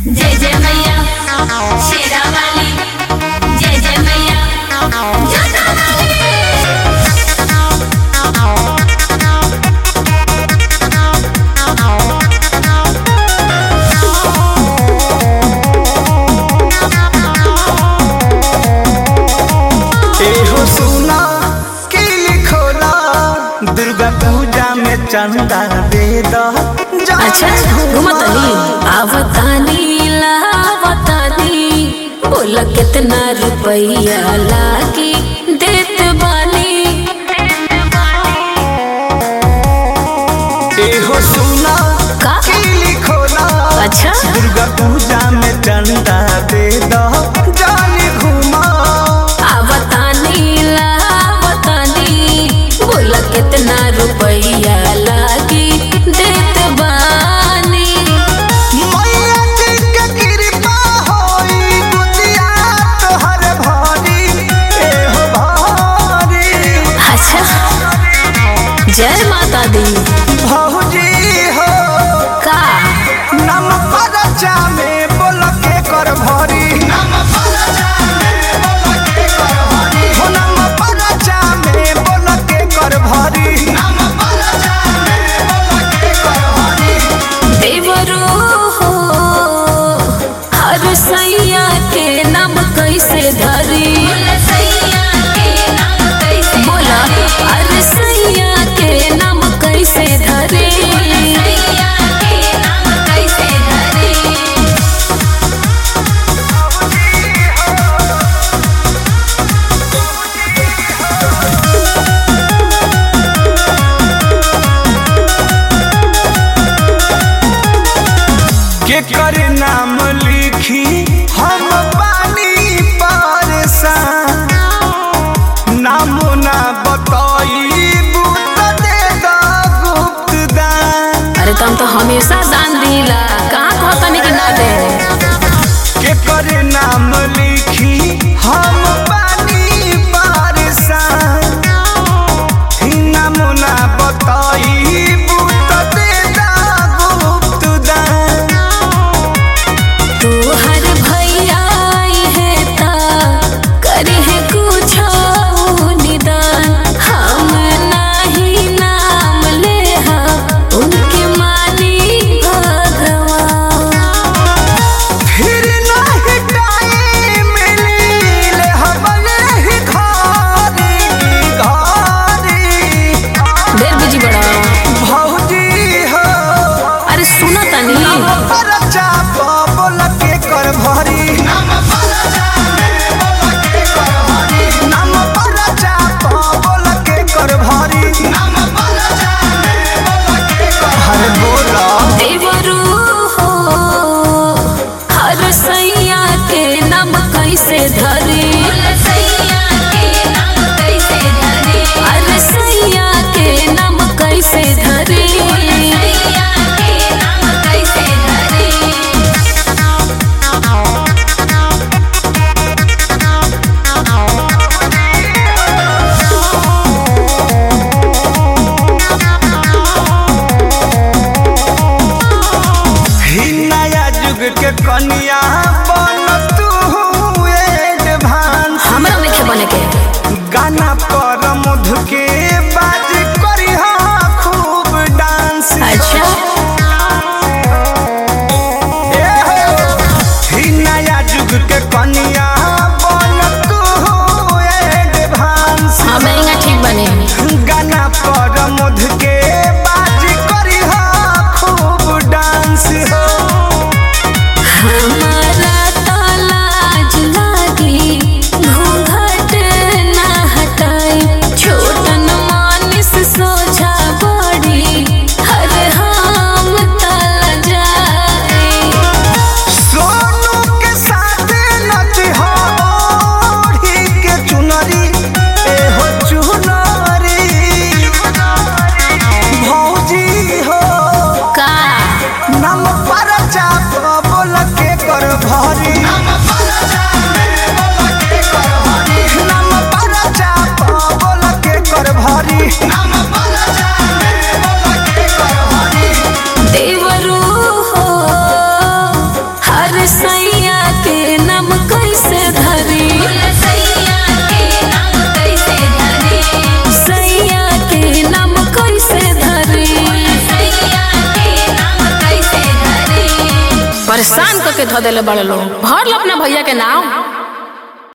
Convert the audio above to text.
जय जय मैया शेरा वाली जय जय मैया जोता वाली एहो सुना की लिखोला दुर्गा पूजा में चंदा दे दो अच्छा घुमतनी आवतानी लावतानी बोला कितना रुपया लागी देत बानी एहो सुना का? की लिखोला अच्छा दुर्गा पूजा में चंदा दे दो जानी घुमा आवतानी लावतानी बोला कितना रुपया लागी देत बानी मैया जी के कृपा होई बुदिया तोहर भारी एहो भारी अच्छा जय माता दी भौजी हो का नम परचा में बोल के कर भरी नम परचा में बोल के कर भरी हो नम परचा में बोल के कर भरी नम परचा में बोल के कर भरी देवरो हो हर सैया के नाम कैसे धरी सैया के नाम कैसे बोला हर सैया के नाम कैसे धरी सैया के नाम कैसे धरे के कर नाम लिखी हम पानी परेशान नाम ना बताई बूत दे दो गुप्त दान अरे तुम तो हमेशा दान दिला कहाँ कहतनी कि ना दे के कर नाम लिखी हम पानी परेशान नाम ना बताई बूत दे दो गुप्त दान तू हर भैया आई है ता करे है कुछ निदान हम नाही नाम ले हम उनके मानी भगवान फिर नहीं टाइम मिले हमने ही घारी घारी देर बुझी बड़ा भौजी हो अरे सुनो तनी परचा बोल के कर भरी नम परचा में बोल के कर भरी नम परचा बोल के कर भरी नम परचा में बोल के कर हरे बोला देवरू हो हर सैया के नाम कैसे धरी सैया के नाम कैसे धरे हर सैया के नाम कैसे धरी सैया के नाम कैसे धरे ही नया युग के कन्या बन तू एडवांस हमरा लिखे बने के गाना पर मधु के बाज करी खूब डांस अच्छा ए हो, ही नया युग के कन्या बन तू एडवांस हाँ महंगा ठीक बने गाना पर मधु के बाज करी खूब डांस हो हमारा तो लाज लागी घूंघट ना हटाई छोटन मानिस सोझा बड़ी हर हम तल जाए सोनू के साथ नच हो ओढ़ी के चुनरी ए हो चुनरी भौजी हो का नम पर चाप बोल के कर भरी नम पर चाप बोल के कर भरी नम पर देवरू हो हर परेशान करके धो देले बड़े लोग भर लो अपना भैया के नाम